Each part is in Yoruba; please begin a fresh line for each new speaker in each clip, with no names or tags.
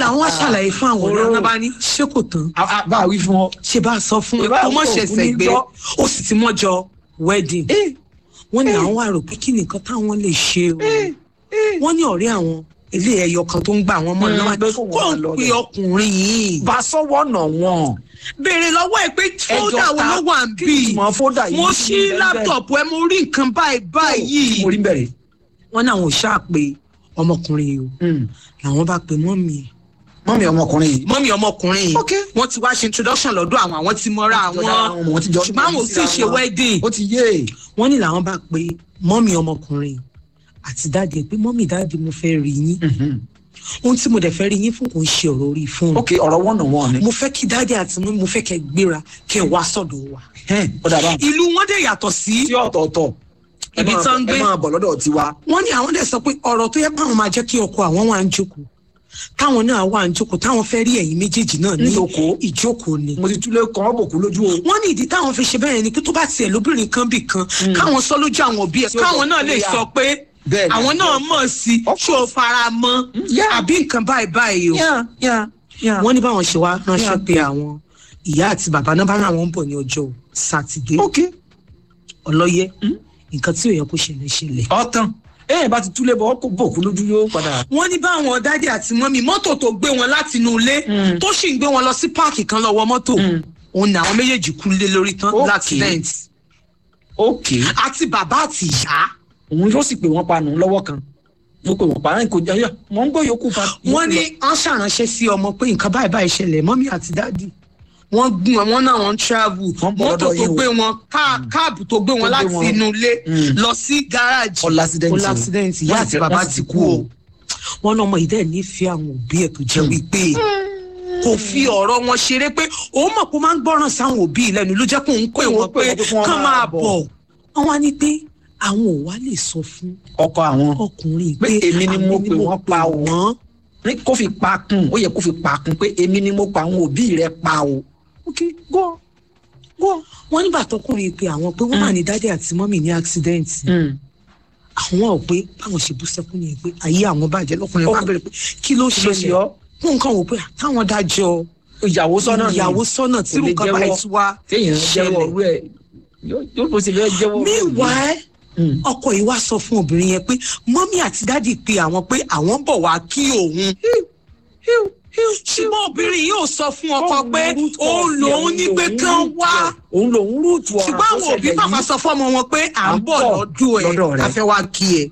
àwọn wá ṣàlàyé fún àwọn
Oró.
ọ̀rẹ́ náà bá ní ṣé kò tán
A- a- bá a wí fún ọ.
ṣe bá a sọ fún ẹ
Ìbá
kó mọ̀
òkú
ṣẹ̀ṣẹ̀
ní
gbé
gbọ́.
ó sì ti mọ́jọ wedding
Eh,
wọ́n ní
Eh.
àwọn wá rò pé kí ni nǹkan táwọn lè ṣe o
eh, eh.
wọ́n ní ọ̀rẹ́ àwọn ilé ẹyọ kan tó ń gbà wọ́n mọ́
Mm,
náà
pé kó wọ́n
kó
máa
ń
lọ
pe
bẹ̀.
ọkùnrin yìí
bá a sọ́wọ́ nà wọ́n.
béèrè lọ́wọ́ ẹ̀ pé fódà wo
ta-
ló wà ń
kí
bì
ni ìtumọ̀ fódà yìí
mo
ti
ṣí
ń bẹ
láptọ̀pù ẹ mo rí nǹkan báyìí báyìí
mo rí bẹ̀rẹ̀.
wọ́n ní àwọn ò ṣáà pé ọmọkùnrin yìí o làwọn bá pe mọ́mì ẹ̀
mọ́mí ọmọkùnrin yìí.
mọ́mì ọmọkùnrin yìí
Ok.
wọ́n ti wá ṣe introduction lọ́dọ̀ àwọn àwọn ti mọ́ra àwọn
àwọn ti jọ
ṣùgbọ́n àwọn ò sì ṣe wedding
ó ti yé.
wọ́n ní làwọn bá pe mọ́mì ọmọkùnrin àti dáàdì ẹ̀ pé mọ́mì dáàdì mo fẹ́ rí yín ohun tí mo dẹ̀ fẹ́ rí yín fún kò ń ṣe ọ̀rọ̀ orí fóònù
ok ọ̀rọ̀ wọ́n nà wọ́n ni.
mo fẹ́ kí dáàdì àti mọ́mì mo fẹ́ kẹ́ gbéra kẹ́ wá sọ̀dọ̀ wa
Hẹ́n, ó dàbá.
ìlú wọn dẹ̀ yàtọ̀ sí
tí ọ̀tọ̀ọ̀tọ̀. ẹ
Ibi
máa-
tán ń gbé.
ẹ máa bọ̀ lọ́dọ̀ tiwa.
wọ́n ní àwọn dẹ̀ sọ pé ọ̀rọ̀ tó yẹ káwọn máa jẹ́ kí ọkọ àwọn wà ń jókòó táwọn náà wà ń jókòó táwọn fẹ́ rí ẹ̀yin méjèèjì náà ní
Níjókòó.
ìjókòó ni
mo ti túlé kan ọ́ bòkú lójú o.
wọ́n ní ìdí táwọn fi ṣe bẹ́ẹ̀ ni pé tó bá tiẹ̀ lóbìnrin kan bì kan káwọn sọ lójú àwọn òbí ẹ̀
Tí ó
káwọn
lọ
náà lè
clear.
sọ pé
Bẹ́ẹ̀ni.
àwọn náà mọ̀ sí
Of
ṣó o fara mọ́
Yeah.
àbí nǹkan báyìí báyìí o
yá yá yá.
wọ́n ní báwọn ṣe wá ránṣẹ́
Yeah.
pé àwọn ìyá àti bàbá náà bá ràn wọ́n bọ̀ ní ọjọ́ sátidé
ok
ọlọ́yẹ nǹkan tí ò yẹ kó ṣẹlẹ̀ ṣẹlẹ̀
ọ̀tàn ẹ̀yìn bá ti túlé bọ̀ ọ́ kó bòkú lójú yóò padà.
wọ́n ní báwọn dádì àti mọ́mì mọ́tò tó gbé wọn láti inú ilé
Mm.
tó sì ń gbé wọn lọ sí páàkì kan lọ́wọ́ mọ́tò
Mm.
òun ni àwọn méjèèjì kú lé lórí tán
Okay.
l'accident
ok
àti bàbá àti ìyá
òun yóò sì pè wọ́n pa nù lọ́wọ́ kan mo pè wọ́n pa náà kò jẹ́ yá mọ̀ ń gbọ́ yòókù pa.
wọ́n ní wọ́n ṣàránṣẹ́ sí ọmọ pé nǹkan báyìí báyìí ṣẹlẹ̀ mọ́mì àti dádì wọ́n gún wọn wọ́n náà wọ́n travel
Wọ́n bọ̀
mọ́tò
lọ́dọ̀
tó
yín o.
gbé wọn ká- káàbù tó gbé wọn
gbé
láti
wọn.
inú ilé
Mm.
lọ sí gáràjì
Ó l'accident
ó
o.
l'accident ìyá
Wọ́n
àti
ti-
bàbá
wọ́n
ti kú o wọ́n náà ọmọ yìí dẹ̀ nífẹ̀ẹ́ àwọn òbí ẹ̀ tó jẹ́ wípé kò fi ọ̀rọ̀ wọn ṣeré pé òun mọ̀ pé ó máa ń gbọ́ràn sáwọn òbí ẹ̀ lẹ́nu ló jẹ́ pé òun pè
Pé
wọ́n
wọ́n pè
pé
wọ́n pé kí wọ́n
kán
máa
máa
bọ̀.
bọ̀ wọ́n wá ní pé àwọn ò wá lè sọ fún
ọkọ àwọn
ọkùnrin
Pé èmi ni mo pè wọ́n pa o.
wọ́n
ní kó fi pa kún ó yẹ kó fi pa kún pé èmi ni mo pa àwọn òbí rẹ pa o. ok go go.
wọ́n nígbà tọkùnrin pé àwọn pé wọ́n wà ní dádì àti mọ́mì ní accident àwọn ò pé báwọn ṣe bú sẹ́kún yẹn pé ayé àwọn bàjẹ́ lọ́kùnrin bá
Ọkùnrin-
bẹ̀rẹ̀ pé kí ló
Kí ló ṣe
ṣẹlẹ̀
ọ́?
fún nǹkan wò pé táwọn dájọ́
ìyàwó sọ́nà ni
ìyàwó sọ́nà tí
Kò lè
nǹkan bá
jẹ́wọ́.
ti wá
téèyàn jẹ́wọ́ ọ̀rú ẹ̀ yóò yóò bó ṣe fẹ́ jẹ́wọ́ ọ̀rú ẹ̀.
meanwhile
Mm.
ọkọ yìí wá sọ fún obìnrin yẹn pé mọ́mí àti dádì pé àwọn pé àwọn ń bọ̀ wá kí òun ṣùgbọ́n obìnrin yìí ò sọ fún ọkọ pé òun lòun ní pé kán wá
òun lòun rúùtù ọ̀rọ̀
ṣùgbọ́n àwọn òbí pàpà sọ fọ́mọ wọn pé à ń bọ̀ lọ́dún
lọ́dọ̀
ẹ̀
rẹ̀.
a fẹ́ wá kí ẹ.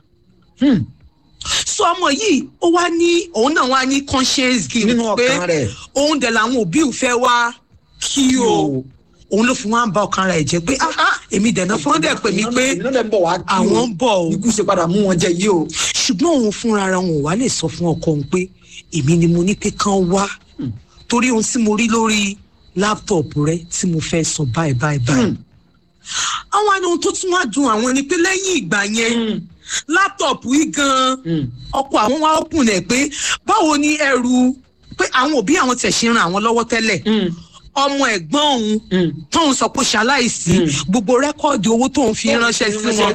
sọ ọmọ yìí ó wá ní òun náà wá ní conscience guilt
Nínú
pé
ọkàn rẹ̀.
òun dẹ̀ làwọn òbí ò fẹ́ wá kí o òun ló fi wá ń bá ọkàn rẹ̀ jẹ́ pé ah ah èmi dẹ̀ náà fún ọ́n dẹ̀ pè mí pé
iná dẹ̀ ń bọ̀ wá kí o.
àwọn ń bọ̀ o
ikú ṣe padà mú wọn jẹ yìí o.
ṣùgbọ́n òun fúnra ara wọn ò wá lè sọ fún ọkọ òun pé èmi ni mo ní pé kán wá torí ohun tí mo rí lórí láptọ̀pù rẹ tí mo fẹ́ sọ báyìí báyìí báyìí àwọn àni ohun tó tún wá dùn àwọn ni pé lẹ́yìn ìgbà yẹn láptọ̀pù yìí gan-an ọkọ àwọn wá open ẹ̀ pé báwo ni ẹrù pé àwọn òbí àwọn tẹ̀ ṣe ran àwọn lọ́wọ́ tẹ́lẹ̀ ọmọ ẹ̀gbọ́n òun tóun sọ pé ṣaláìsí gbogbo rẹ́kọ̀dì owó tóun fi ránṣẹ́ sí wọn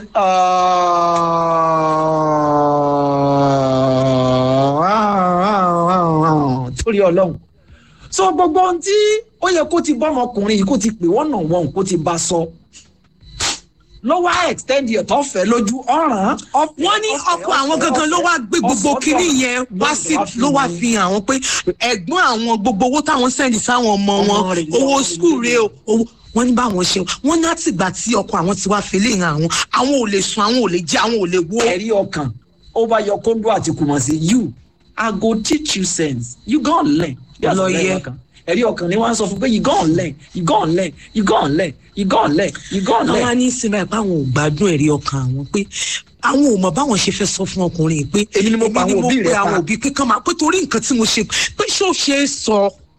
torí ọlọ́run so gbogbo ohun tí ó yẹ kó ti bọ́mọkùnrin yìí kó ti pè wọ́n náà wọ́n kó ti bá sọ lọ́wọ́ extend ẹ̀ tó fẹ́ lójú ọ̀ràn.
wọ́n ní ọkọ àwọn gangan ló wá gbé gbogbo kinní yẹn wá sí ló wá fi hàn àwọn pé ẹ̀gbọ́n àwọn gbogbo owó táwọn sẹ́ndì sáwọn ọmọ wọn owó skul rẹ o owó wọ́n ní báwọn ṣe wọ́n ní àtìgbà tí ọkọ àwọn ti wá fẹlẹ hàn àwọn àwọn ò lè sùn àwọn ò lè jẹ àwọn ò lè wo.
ẹ̀rí ọkàn ó bá yọ kóńdó àti kùmọ̀ sí you i go teach you sense you gonna learn.
Lọ yẹ.
ẹ̀rí ọkàn ni wọ́n sọ fún pé you gonna learn you gonna learn you gonna learn you gonna learn you gonna
àwọn á
learn.
ní sinmi ẹ̀ pé àwọn ò gbádùn ẹ̀rí ọkàn àwọn pé àwọn ò mọ báwọn ṣe fẹ́ sọ fún ọkùnrin yìí pé
Èmi ni mo pa àwọn òbí
pe
rẹ̀ pa.
àwọn òbí pé kán máa pé torí nǹkan tí mo ṣe pé ṣé ó ṣe é sọ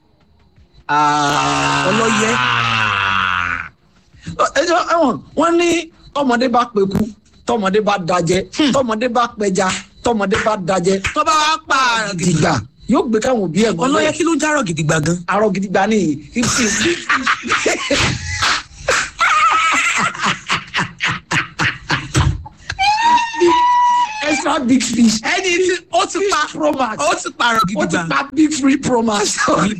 ọlọ́yẹ.
ẹjọ ẹwọn wọn ní tọmọdé bá peku tọmọdé bá dajẹ tọmọdé bá pẹja tọmọdé bá dajẹ
tó bá wá pa àrùn gidigba
gidigba yóò gbé káwọn òbí ẹ mọ
ọlọ́yẹ kí ló ń járọ̀ gidigba gan.
arọ gidigba ní fifty. ẹsùn extra big fish
ẹni tí ó ti pa
fish promax
ó ti parọ́
ó
gidi
ti
gbà.
pa big free promax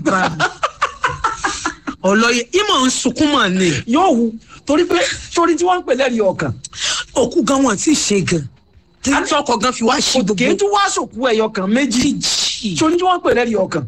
ọlọ́yẹ ìmọ̀ ń sunkún mọ̀ ni
yóò wu torí pé torí tí wọ́n ń pè lẹ́rìí ọkàn
òkú gan wọn ti ṣe gan tí tọkọ gan fi wá ṣe
kì í
gbogbo
tún wá sòkú ẹyọ kan méjì torí tí wọ́n ń pè lẹ́rìí ọkàn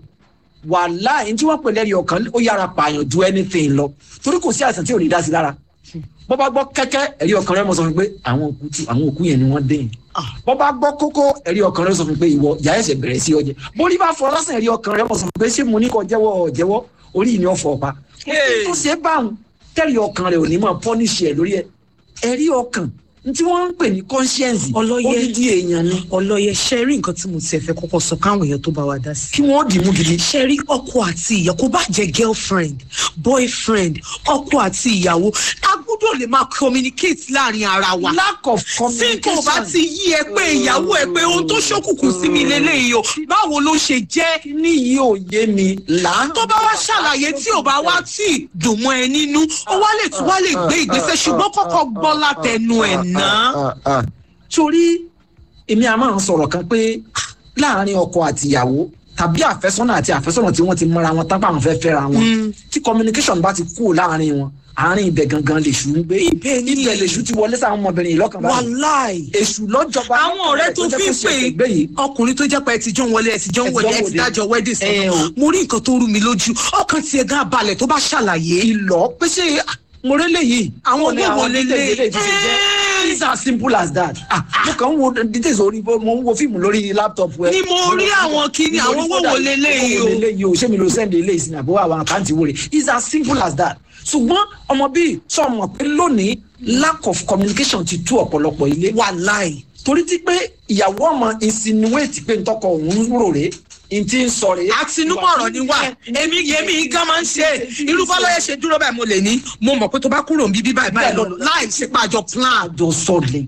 wàhálà ẹni tí wọ́n ń pè lẹ́rìí ọkàn ó yára pààyàn ju anything lọ torí kò sí àìsàn tí ò ní dá sí lára bọ́ bá gbọ́ kẹ́kẹ́ ẹ̀rí ọkàn rẹ̀ mọ̀ sọ fún mi pé àwọn òkú tí àwọn òkú yẹn ni wọ́n dé yẹn bọ́ bá gbọ́ kókó ẹ̀rí ọkàn rẹ̀ sọ fún mi pé ìwọ ìyá ẹ̀sẹ̀ bẹ̀rẹ̀ sí ọjẹ́ borí bá fọ lásán ẹ̀rí ọkàn rẹ̀ mọ̀ sọ fún mi pé ṣé mo ní kó jẹ́wọ́ ọ̀ jẹ́wọ́ orí ìní ọ̀fọ̀ ọ̀pá
Hey.
tó ṣe é báwọn tẹ́rì ọkàn rẹ̀ ò ní máa pọ́níṣì ẹ̀ lórí ẹ̀ ẹ̀rí ọkàn ní tí wọ́n ń pè ní conscience
Ọlọ́yẹ.
odidi èèyàn ni
ọlọ́yẹ ṣe rí nǹkan tí mo ti ẹ̀fẹ́ kọ́kọ́ sọ káwọn èèyàn tó bá wa dá sí.
kí wọ́n dì mú gidi.
ṣe rí ọkọ àti ìyàwó kó bá jẹ girlfriend boyfriend ọkọ àti ìyàwó a gbọ́dọ̀ lè máa communicate láàrin ara wa.
lack of
tí
communication.
kò bá ti yí ẹ pé ìyàwó ẹ pé ohun tó ṣókùnkùn sí mi lélẹ́yìí o báwo ló ṣe jẹ́
ní yìí ò yé mi là.
tó bá wá ṣàlàyé tí ò bá wá tí dùn mọ́ ẹ nínú ó wá lè tún wá lè gbé ìgbésẹ̀ ṣùgbọ́n kọ́kọ́ gbọ́ látẹnu ẹ̀ náà.
torí èmi a máa ń sọ̀rọ̀ kan pé láàárín ọkọ àti ìyàwó tàbí àfẹ́sọ́nà àti àfẹ́sọ́nà tí wọ́n ti mọ́ra wọn tápá àwọn fẹ́ fẹ́ra wọn tí communication bá ti kú láàárín wọn àárín ibẹ̀ gangan lèṣù ń gbé
Ibẹ̀ ni.
ibẹ̀ lèṣù ti wọlé sáwọn ọmọbìnrin yìí lọ́kàn báyìí
wàláì
èṣù lọ́jọba
àwọn ọ̀rẹ́ tó fi ń pè é ọkùnrin tó jẹ́ pé ẹ ti jọ ń wọlé ẹ ti jọ ń wọlé ẹ ti dájọ wedding
Ẹ o.
sọ̀rọ̀ mo rí nǹkan tó rú mi lójú ọkàn tiẹ̀ gan balẹ̀ tó bá ṣàlàyé.
ìlọ pé ṣé mo rélé yìí
Àwọn
Ó ní
owó wo
details
lélẹ̀?
eléyìí ti ṣe jẹ́
Ẹ́ẹ̀.
it's as simple as that ah mo kàn ń wo details orí mo ń wo fíìmù lórí laptop ẹ
Ni mo rí àwọn kinní, àwọn owó wo leléyìí o?
owó wo leléyìí o ṣé mi ló send eléyìí sí ni àbúrò àwọn àkáǹtì wo rè it's as simple as that ṣùgbọ́n ọmọ bíi sọ mọ̀ pé lónìí lack of communication ti tú ọ̀pọ̀lọpọ̀ ilé
wàláì
torí ti pé ìyàwó ọmọ insinuate pé ntọ́kọ òun rò rè n ti ń sọ rè.
àtinúmọ̀rọ̀ ni wà èmi yèmí gan máa ń ṣe irú bọ́lọ́yẹ ṣe dúró báyìí mo lè ní mo mọ̀ pé tó bá kúrò níbí báyìí báyìí lọ láì ṣe pàjọ plan.
àjọ sọlẹ̀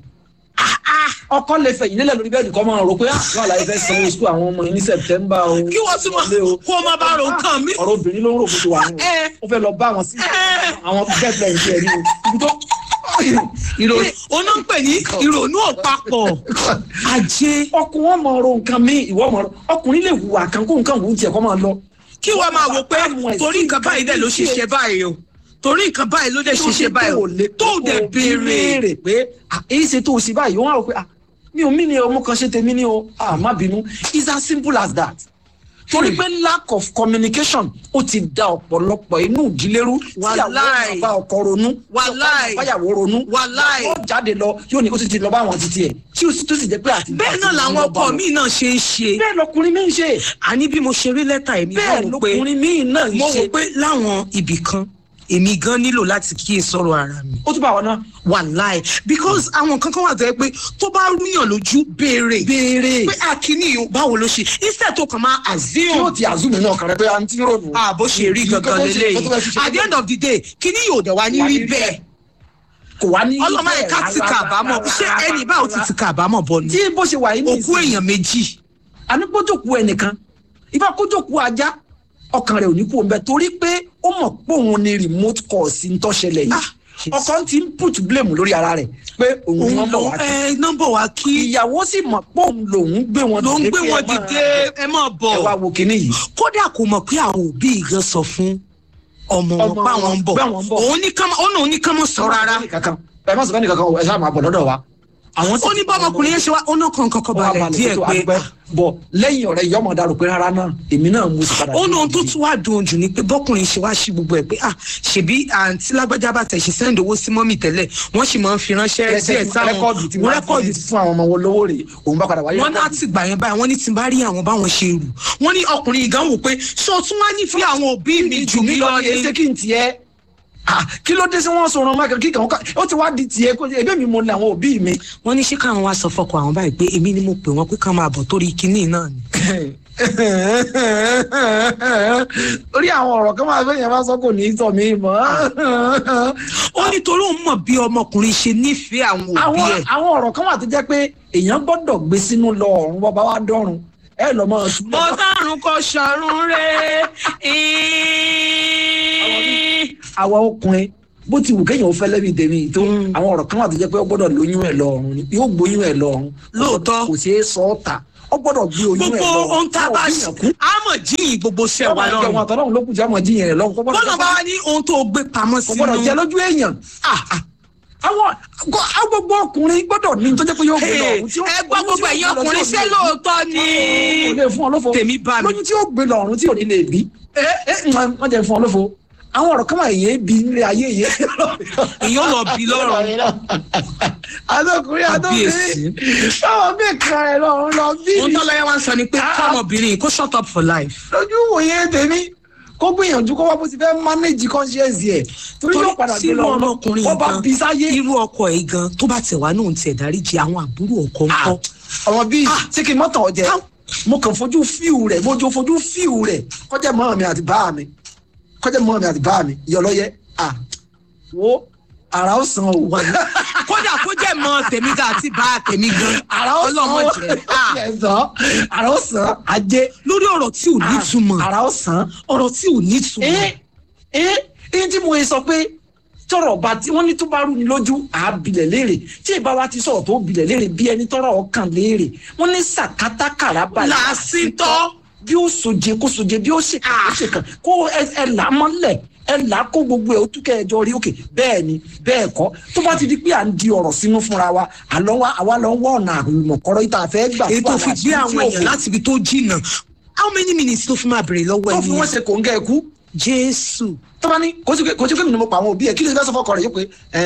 ọkọ lè fẹ̀yìn nílẹ̀ lórí bẹ́ẹ̀dì kọ́ máa rò pé àwọn àlàyé fẹ́ sanwó sukú àwọn ọmọ yìí ní sẹ̀tẹ́mbà o.
kí wọ́n tún
Wọlé o.
mọ̀ kó o máa bá ro nǹkan mi.
ọ̀rọ̀ obìnrin ló ń rò kótó wà nù.
Ẹ.
ó fẹ́ lọ bá àwọn sí àwọn bẹ́ẹ̀bẹ́ẹ̀ ní ẹ̀rí o. ibi tó
ìrònú oná ń pè ní ìrònú òpapọ̀ ajé
ọkùnrin wọn mọ ro nǹkan mi ìwọ mọ ro ọkùnrin lè hùwà kan kó nǹkan wù ú tiẹ̀ kọ́ máa lọ.
kí wọ́n máa wò pé torí nǹkan báyìí dẹ̀ ló ṣe ṣe báyìí o torí nǹkan báyìí ló dẹ̀ ṣe ṣe báyìí o tó dẹ̀ béèrè
pé ah, èyí ṣe tó o ṣe báyìí wọ́n á rò pé ah, mi ò mí ni o mo kàn ṣe tèmi ni o ah, má bínú it's as simple as that torí pé lack of communication ó ti da ọ̀pọ̀lọpọ̀ inú ìdílé rú tíyàwó
Wàláì.
máa bá ọkọ ronú
Wàláì.
ọkọ máa báyàwó ronú
Wàláì.
ó jáde lọ yóò ní kó ti ti lọ bá àwọn títí ẹ̀ tí ó sì tó sì jẹ́ pé àti
bẹ́ẹ̀ náà làwọn ọkọ mi náà ṣe ń ṣe
bẹ́ẹ̀ lọkùnrin mi ń ṣe
àní bí mo ṣe rí lẹ́tà èmi
bẹ́ẹ̀
wò pé
lọkùnrin mi náà ń
mo
ṣe
wò pé láwọn ibì kan èmi gan nílò láti kíyè sọ̀rọ̀ ara mi
ó tún bá wọn náà
wàláì because àwọn kankan wà tó yẹ pé tó bá rúyàn lójú béèrè
béèrè
pé akíní yìí báwo ló ṣe instead tó kàn máa
tí
assume
ó ti àzúmi náà kàn rẹ pé àǹtí rònú.
ah bó ṣe rí gangan lélẹ́yìí at the end of the day kíní yóò dẹ̀ wá ní
Wá ní
rí
rí
bẹ́ẹ̀
kò wá ní.
ọlọ́mọ yẹn ká ti kà àbámọ̀ ṣé ẹni báwo ti ti kà àbámọ̀ bọ̀ ni
tí bó ṣe wà yìí ní
òkú èèyàn méjì
àníkójókòó ẹnìkan ìbá kójókòó ajá ọkàn rẹ ò ní kú òun bẹ torí pé ó mọ̀ pé òun ni remote call sí ń tọ́ṣẹlẹ̀ yìí
Ah,
ọkọ ti ń put blame lórí ara rẹ̀ pé òun ni wọ́n bọ̀ wá kí
ẹ nọ́mbà wa kí
ìyàwó sì mọ̀ pé òun lòun gbé wọn
ló ń
dìde
gbé
pé
wọn
ẹ máa-
dìde ẹ máa bọ̀
ẹ wá wo kinní yìí
kódà kò mọ̀ pé àwọn òbí gan sọ fún ọmọ wọn
Ọmọ
pé
wọn
àwọn ń bọ̀
pé àwọn ń bọ̀.
òun ní kán ó náà ní kán mọ̀ sọ rárá
ẹ má sọ fẹ́ nìkankan ẹ ṣáà máa bọ̀ lọ́dọ̀ wa. àwọn sì
ó ní bọ́mọkùnrin yẹn ṣe wá ó náà kàn kọ́kọ́
wọ́n á
balẹ̀
balẹ̀
díẹ̀
tó
pé
àdúpẹ́ bọ̀ lẹ́yìn ọ̀rẹ́ yọmọ dàrú pé rárá náà èmi náà mo sì padà.
ó náà tó tún wá dùn jù ní pé bọ́kùnrin ṣe wá sí gbogbo ẹ̀ pé ah ṣèbí àǹtí lágbájá bá tẹ̀ ṣe sẹ́ńdì owó sí mọ́mì tẹ́lẹ̀ wọ́n sì máa ń fi ránṣẹ́ díẹ̀ sáwọn
rẹ́kọ̀dù tí wọ́n
rẹ́kọ̀dù
rẹ́kọ̀dù fún àwọn ọmọ wọn lówó rè òun bá padà wáyé.
wọn láti gbà yẹn báyìí wọn ní tí n bá rí àwọn báwọn ṣe rù wọn ní ọkùnrin ìgàn wò pé ṣé o tún wá nífẹ̀ẹ́ àwọn òbí mi jù mí lọ
ṣe
ni
kí n tiẹ̀ Ah, kí ló dé sí wọn sọ̀rọ̀ máa kí kàn ó ti wá di tiẹ̀ kó ebi mi mo ní àwọn òbí mi.
wọn ní ṣé káwọn wá sọ fọkọ àwọn báyìí pé èmi ni mo pè wọn pé ká máa bọ̀ torí kinní náà ni.
orí àwọn ọ̀rọ̀ kan máa fẹ́ yẹn bá sọ kò ní í sọ mí mọ́.
ó ní torí òun mọ̀ bí ọmọkùnrin ṣe nífẹ̀ẹ́ àwọn òbí
àwọn
ẹ̀
àwọn ọ̀rọ̀ kan wà tó jẹ́ pé èèyàn gbọ́dọ̀ gbé sínú lọ ọ̀run bọ́ba wa dọ́run ẹ lọ mọ ọtún.
mo dárun kọ sọrun rẹ
àwa ọkùnrin bó ti wù kéèyàn ó fẹ́ lẹ́bi tèmi tó
Mm.
àwọn ọ̀rọ̀ kan wà tó jẹ́ pé ó gbọ́dọ̀ lóyún ẹ̀ lọ́rùn ni yóò gbóyún ẹ̀ lọ́rùn
Lóòótọ́.
kò ṣeé sọ ọ́ ta ó gbọ́dọ̀ gbé oyún ẹ̀
gbogbo
lọ́rùn
ohun tá a bá ṣe á mọ̀ jíyìn gbogbo ṣẹ́ wa lọ́rùn
wọn àtọ́lọ́run ló kù jẹ́ àmọ́ jíyàn rẹ̀ lọ́rùn kó gbọ́dọ̀
bọ́lá bá wá ní ohun tó gbé pamọ́
kò gbọ́dọ̀ jẹ́
sínú
lójú èèyàn
Ah, ah.
àwọn gbọ́- àwọn gbogbo ọkùnrin gbọ́dọ̀ ní tó jẹ́ pé yóò gbé
Hey,
lọ́rùn tí ó-
ẹ gbọ́ gbogbo ẹ̀yin
oyún tí ó
ọkùnrin
gbé
ṣé
lọ́rùn
lóòótọ́ ni
kò lè fún ọ lófo
tèmi bá mi
lóyún tí ó gbé lọ́rùn tí ò ní lè bí ẹ ẹ wọ́n jẹ́ fún ọ lófo àwọn ọ̀rọ̀ kan wà yé bí nílé ayé yé
èèyàn lọ bí lọ́rùn
adókùnrin adókùnrin báwọn bí kan ẹ lọ́rùn lọ bí
ohun tó lọ́yẹ́ wá ń sọ ni pé kọ́mọbìnrin yìí kó shut up for life
lójú wòye tèmi kó gbìyànjú kó wá bó ti fẹ́ manage conscience yẹ torí yóò padà
tí
gbé
irú
lọ
ọmọkùnrin
wọ́n bá bí sáyé
irú ọkọ ẹ̀ gan tó bá tẹ̀ wá náà ń tiẹ̀ dáríjì àwọn àbúrò ọkọ ńkọ́
ọmọ bíi
Ah.
ṣé kí n mọ́tàn ọ̀jẹ̀
Ah.
mo kàn fojú fíù rẹ̀ mo jọ fojú fíù rẹ̀ kọjá mọ́ mi àti bá mi kọjá mọ́ mi àti bá mi ìyọlọ́yẹ à wo ara ó san o
wà ní. kódà kó jẹ́ mọ tèmi gan àti bá tèmi gan
ara ó san
ọlọ́mọ
o
jẹ́ Ah,
ẹ̀sán ara ó san ajé
lórí ọ̀rọ̀ tí ò nítumọ̀
ara ó san
ọ̀rọ̀ tí ò nítumọ̀
ẹ ẹ ẹ tí mo yẹ sọ pé tọrọ bá tí wọn ní tó bá rú ni lójú àábilẹ̀ léèrè tí ìbá wa ti sọ̀rọ̀ tó bilẹ̀ léèrè bí ẹni tọrọ ọkàn léèrè wọn ní sàkátàkàrà balẹ̀
làásìtọ́
bí ó soje kó soje bí ó ṣe kàn kó ṣe kàn kó ẹ ẹ là á mọ́lẹ̀ ẹ là á kó gbogbo ẹ ó túkẹ́ ẹjọ́ rí òkè bẹ́ẹ̀ ni bẹ́ẹ̀ kọ́ tó bá ti di pé à ń di ọ̀rọ̀ sínú fúnra wa àlọ́ wa àwa lọ ń wọ́ ọ̀nà àrùmọ̀kọ́rọ́ yìí tá a fẹ́ gbà
èyí tó
fún
fi
àwọn
gbé
àṣírí tí
àwọn
ò
èèyàn
fò.
láti ibi tó jìnnà how many minutes tó fi máa bèrè lọ́wọ́
tó
ẹni
fi wọ́n ṣe kòńgẹ́ ẹ̀kú
jésù
tó bá ní kò sí pé kò sí pé mi ni mo pa àwọn òbí ẹ kí ló ń fẹ́ sọ fọkọ rẹ yóò pé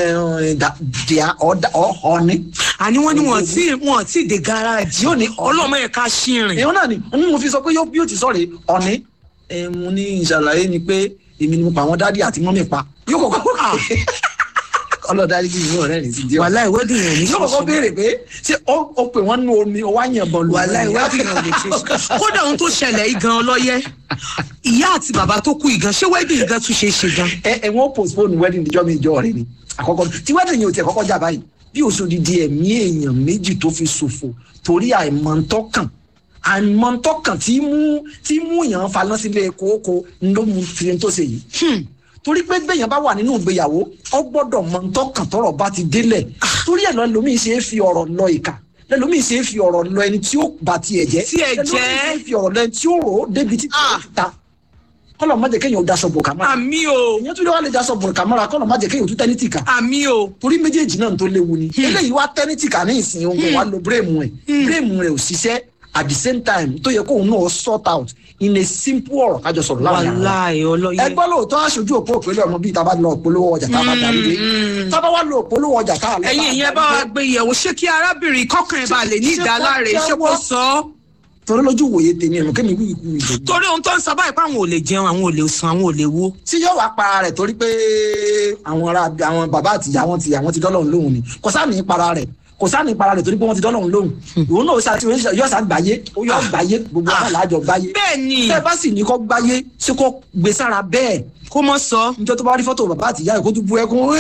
dìá ọ̀ọ́ni.
àní wọ́n ní wọ́n tí wọ́n tí dé gáràjì
Yóò ní
ọlọ́mọ yẹn ká ṣìrìn
èèyàn náà ni n mo fi sọ pé yóò bí ó ti sọ̀rọ̀ ọ̀ní. ẹ mo ní ìṣàlàyé ni pé èmi ni mo pa àwọn dádì àti mọ́mì pa yóò kọ́kọ́ ọlọ́dàrí kì í ní ọ̀rẹ́ rẹ̀ sí díẹ̀.
wàhálà ìwọ́dì yẹn ní
yóò kọ́kọ́ béèrè pé ṣé ó ó pè wọ́n nú omi ó wá yànbọn lù
wàhálà ìwọ́dì yẹn ò lè ṣe é kódà ohun tó ṣẹlẹ̀ yìí gan ọlọ́yẹ ìyá àti bàbá tó kú yìí gan ṣé wedding gan tún ṣe é ṣe gan
ẹ ẹ wọ́n postpone wedding níjọ́ mi ìjọ rẹ ni àkọ́kọ́ tí wedding yẹn ò tiẹ̀ kọ́kọ́ jà báyìí bí oṣù dídí ẹ̀mí èèyàn méjì tó fi ṣòfò torí àìmọ̀ntọ́kàn àìmọ̀ntọ́kàn tí mú tí mú yàn faná sílé kókó ló mú tiẹ̀ tó ṣe yìí torí pé bẹ́yàn bá wà nínú ìgbéyàwó ọ gbọ́dọ̀ mọ ntọ́kàn tọrọ bá ti délẹ̀ torí ẹ̀ lọ lómi ṣe é fi ọ̀rọ̀ lọ ìka lẹ́lómi ṣe é fi ọ̀rọ̀ lọ ẹni tí ó bá tiẹ̀ jẹ́
Tí ẹ̀
lẹ́lómi
jẹ́.
ṣe é fi ọ̀rọ̀ lọ ẹni tí ó rò ó débi tí
Ah.
tí ó ta kọ́lọ̀ má jẹ́ kéèyàn ó daṣọ bò kàmá
àmì o
èèyàn tún lè wá lè daṣọ bò kàmá kọ́lọ̀ má jẹ́ kéèyàn ó tún tẹ́ni tìkà
àmì o
torí méjèèjì náà tó léwu ni eléyìí wá tẹ́ni tìkà ní ìsìn ohun wa lo bírèmù ẹ̀ bírèmù rẹ̀ ò ṣiṣẹ́ at the same time tó yẹ kóun náà sort out in a simple ọ̀rọ̀ kájọ sọ̀rọ̀ láàrin àwọn
wàhálà ọlọ́yẹ
ẹgbọ́n lóòótọ́ aṣojú òpó òpèlè ọmọ bíi tábà lọ polówó ọjà tábà darí dé tábà wá lọ polówó ọjà tá a lọ.
ẹ̀yin ìyẹn bá wa gbé yẹ̀wò ṣé kí arábìnrin kọkàn ẹ̀ bá lè ní
Ṣé- ṣé
ìdáláre
kó
ṣé kó
jẹ́wọ́?
sọ ọ́
torí lójú wòye tèmi ẹ̀mọ́ kémi wí ikú ìdè.
torí ohun tó ń sọ báyìí pé àwọn ò lè jẹun àwọn ò lè sùn àwọn ò lè wo
tí yóò wá para rẹ̀ torí pé àwọn ará àwọn bàbá àti ìyá wọn ti àwọn ti dọ́lọ̀ lóhùn ni kò sáà ní para rẹ̀ kò sáà ní para rẹ̀ torí pé wọ́n ti dọ́lọ̀ lóhùn òun náà ṣáà tí yóò ṣáà gbáyé ó yóò gbáyé gbogbo ọ̀nà làájọ gbáyé
bẹ́ẹ̀ ni
tẹ́ ẹ bá sì ní kó gbáyé ṣé kó gbé sára bẹ́ẹ̀
kó mọ́ sọ
njọ tó bá rí fọ́tò bàbá àti ìyá rẹ̀ kó tún bú ẹkún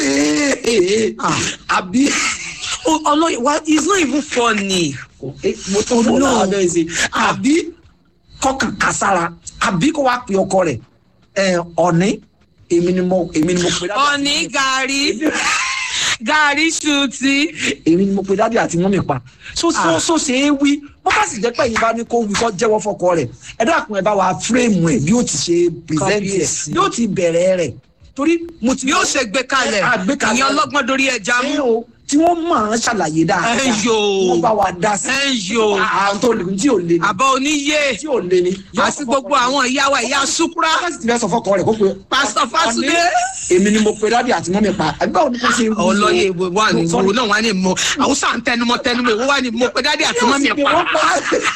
àbí
O- ọlọ́yẹ wa it's not even funny
mo tó lò náà bẹ́ẹ̀ ṣe àbí kọkàn kására àbí kó wá pe ọkọ rẹ̀ ẹ ọ̀ní èmi ni mo èmi ni mo pe dádì
ọ̀ní gàrí gàrí ṣùtì
èmi ni mo pe dádì àti mọ́mì pa so so
Ah.
so ṣe é wí bó bá sì jẹ́ pé ẹ̀yin bá ní kó wí kó jẹ́wọ́ fọkọ rẹ̀ ẹ dákun ẹ bá wa fírèmù ẹ̀ bí ó ti ṣe present ẹ̀
Kábíyèsí.
bí ó ti bẹ̀rẹ̀ rẹ̀ torí mo ti
yóò ṣe gbé kalẹ̀
Ah, gbé kalẹ̀.
ìyẹn ọlọ́gbọ́n dorí ẹja
ẹ
mú
o tí wọ́n máa ń ṣàlàyé dáadáa
Ẹ yò.
wọ́n bá wa dá sí
ẹ yò
àwọn tó lè tí ò lè ní
àbọ̀ oníyé
tí ò lè ní.
àti gbogbo àwọn ìyá wa ìyá súkúrá
Bákàtí ti fẹ́ sọ fọ́kọ rẹ̀ kó pe.
Pásítọ̀ Fásúdé.
Ọ̀ní, Èmi ni mo pe dádì àti mọ́mí pa. Àgbà òní kò ṣe.
ọlọ́yẹ ìwé wà ní ìwò náà wà ní mọ àwùsà ń tẹnumọ́ tẹnumọ́ ìwọ wà ní mọ pé dádì àti mọ́mí
Ṣé
pa
kò sì pé wọ́n pa?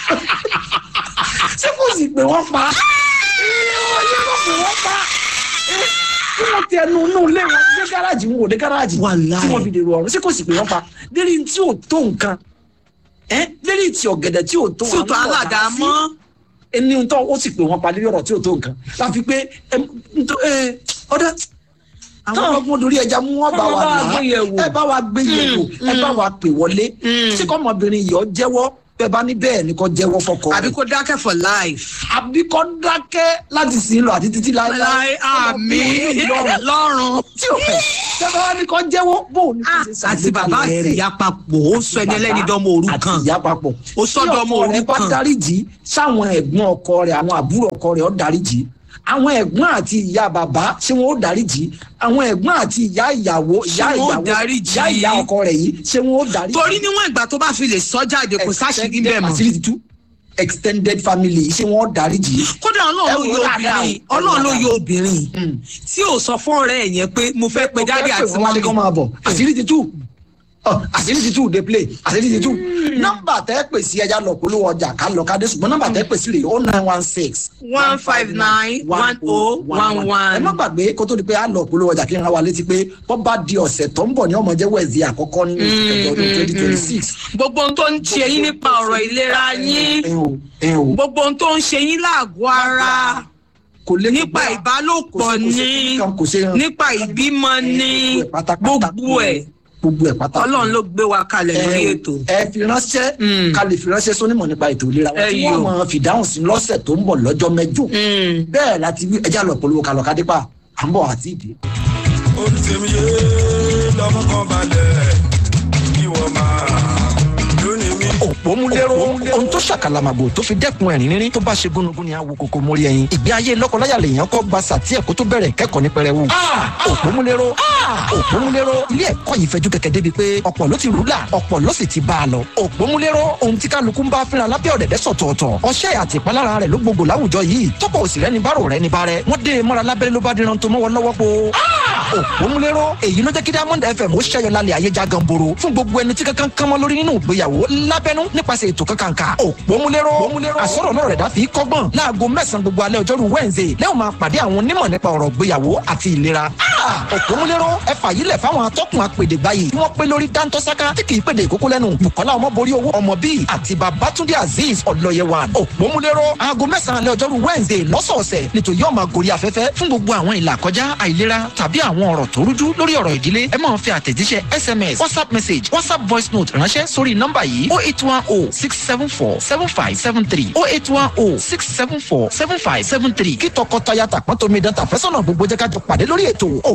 Ṣé kò sì pé wọ́n pa? Ọ̀yẹ́ kò pé wọ́n pa. Bí wọ́n ti ẹnu inú ilé wọn dé gáràjì wọn ò dé gáràjì.
Wàláì.
Tí wọ́n fi dèrò ọ̀run ṣé kò sì pé wọ́n pa? Lérí tí ò tó nǹkan. Ẹ́ lérí tí ọ̀gẹ̀dẹ̀ tí ò tó
tí ò tó
àwọn
aládàá
ọ̀dà sí
mọ́
ẹni tó ó sì pè wọn pa lórí ọ̀rọ̀ tí ò tó nǹkan láfi pé ẹm, ntọ́- ẹ, ọdẹ àwọn ọlọ́gbọ́n dorí ẹja mú wọn bá
Kọ́
wa
bá wa
là
gbé yẹ̀ wò.
ẹ bá wa gbé yẹ̀ wò ẹ bá wa pè wọlé
Mm.
tí kọ́mọbìnrin yìí ọ jẹ́wọ́ bẹ́ẹ̀ bá ní bẹ́ẹ̀ ni kò jẹ́wọ́ fọkọ
àbí
rẹ̀
kó dákẹ́ for life.
àbí kò dákẹ́ láti sìn lọ àti títí láéláé
láì àmì lọ́rùn.
tí o fẹ́ tẹ́lẹ̀ wá ní kò jẹ́wọ́ bó o ní kò ṣe
àti bàbá àti ìyá papọ̀ ó sọ ẹni ẹlẹ́ni dánmọ òru
àti
kan.
ìyá papọ̀
Ó sọ́dọ̀ ọmọ
tí ọkọ rẹ̀ bá
òrukàn.
dáríjì sáwọn ẹ̀gbọ́n ọkọ rẹ̀ àwọn àbúrò ọkọ rẹ̀ ó dáríjì àwọn ẹ̀gbọ́n àti ìyá bàbá ṣé wọn ó dáríjì àwọn ẹ̀gbọ́n àti ìyá ìyàwó ìyá
Ṣé wọn ó
ìyàwó
dáríjì?
ìyá ìyá ọkọ rẹ̀ yìí ṣé wọn ó dáríjì.
torí níwọ̀n ìgbà tó bá fi lè sọ jáde kò sáṣìírí bẹ́ẹ̀ mọ́.
àṣírí ti tú extended family ṣé wọn ó dáríjì.
kódà ọlọ́run ló
Ẹ wò
yọ
dáadáa
obìnrin
o.
ọlọ́run ló yọ obìnrin
Mm.
tí ò sọ fún ọ̀rẹ́ ẹ̀ yẹn pé mo fẹ́ pe dáàdì àti
wọn wálé kọ́
mọ́mí.
máa bọ̀ àṣírí ti tú Ọ, àṣírí ti tú dey play àṣírí ti tú nọ́mbà tẹ́ pè sí ẹja lọ polówó ọjà ká lọ ká dé ṣùgbọ́n nọ́mbà tẹ́ pè sí rèé o nine one six
one five nine one oh one
ẹ má
one.
gbàgbé kó tó di pé a lọ polówó ọjà kí n ra wa létí pé bọ́ bá di ọ̀sẹ̀ tó ń bọ̀ ní ọmọ jẹ́ wẹ̀ẹ́sì àkọ́kọ́ nínú oṣù kẹjọ ọdún twenty twenty six.
gbogbo ohun tó ń ṣe yín nípa ọ̀rọ̀ ìlera yín
ẹ o ẹ o
gbogbo ohun tó ń ṣe yín láàgọ́ ara
kò lè
nípa ìbálòpọ̀ ní
kò ṣe
nípa ìbímọ ní gbogbo ẹ̀
gbogbo ẹ̀ pátá
ọlọ́run ló gbé wa kalẹ̀ lórí
ẹ
ètò.
ẹ fi ránṣẹ́
Mm.
ká lè fi ránṣẹ́ sónímọ̀ nípa ètò ìlera wọn
Ẹ
tí
yò.
wọ́n máa fìdáhùn sí lọ́sẹ̀ tó ń bọ̀ lọ́jọ́ mẹ́jọ
Mm.
bẹ́ẹ̀ láti wí ẹjá lọ polówó kalọ̀ kádípà à ń bọ̀ àti ìdí.
olùsèmíye lọmọ kan balẹ̀ kí wọ́n máa lónìí mi.
òpómúléró ohun tó ṣàkàlàmàgbò tó fi dẹ́kun ẹ̀rín rírín tó bá ṣe gúnugún ni àwo kòkó mórí ẹyin ìgbé ayé lọ́kọláya lèèyàn kọ́ gba sàtí ẹ̀kọ́ tó bẹ̀rẹ̀ kẹ́kọ̀ọ́ ní pẹrẹwu. òpómúléró òpómúléró ilé ẹ̀kọ́ yìí fẹjú kẹ̀kẹ́ débi pé ọ̀pọ̀ ló ti rúlà ọ̀pọ̀ ló sì ti bá a lọ. òpómúléró ohun tí kálukú ń bá fínra lábẹ́ ọ̀dẹ̀dẹ̀ sọ̀tọ̀ọ̀tọ̀ ọṣẹ́ àti ìpalára rẹ̀ ló gbogbo láwùjọ yìí tọ́pọ̀ òsì rẹ̀ ní bárò rẹ̀ ní bárẹ̀ wọ́n dé e mọ́ra lábẹ́rẹ́ ló bá díran tó mọ́wọ́ lọ́wọ́ po. òpómúléró èyí ló jẹ́ kí diamond fm ó ṣẹ́yọ lálẹ́ ayé já ganboro fún gbogbo ẹni tí kankan kan mọ́ lórí nínú ìgbéyàwó lábẹ́nú nípasẹ̀ ètò kankanka òpómúléró àsọ̀rọ̀ náà rẹ̀ dá fi kọ́gbọ́n láago mẹ́sàn-án gbogbo alẹ́ ọjọ́rú wednesday lẹ́wọ̀n máa pàdé àwọn onímọ̀ nípa ọ̀rọ̀ ìgbéyàwó àti ìlera òpómúléró ẹ fàyílẹ̀ fáwọn atọ́kùn apèdè báyìí tí wọ́n pé lórí dáńtọ́sáká tí kì í pèdè ìkókó lẹ́nu bukola ọmọborí owó ọmọ bíi àti babatunde azeez ọlọ́yẹwàn òpómúléró aago mẹ́sàn-án alẹ́ ọjọ́rú wednesday lọ́sọ̀ọ̀sẹ̀ nítorí yóò máa gorí afẹ́fẹ́ fún gbogbo àwọn ìlà kọjá àìlera tàbí àwọn ọ̀rọ̀ tó rújú lórí ọ̀rọ̀ ìdílé ẹ máa fi àtẹ̀jíṣẹ́ sms whatsapp message whatsapp voice note ránṣẹ́ sórí nọ́mbà yìí oh eight one oh six seven four seven five seven three oh eight one oh six seven four seven five seven three kí tọkọtaya tàpọ́n tómi dán tàfẹ́sọ̀nà gbogbo jẹ́ ká jọ pàdé lórí ètò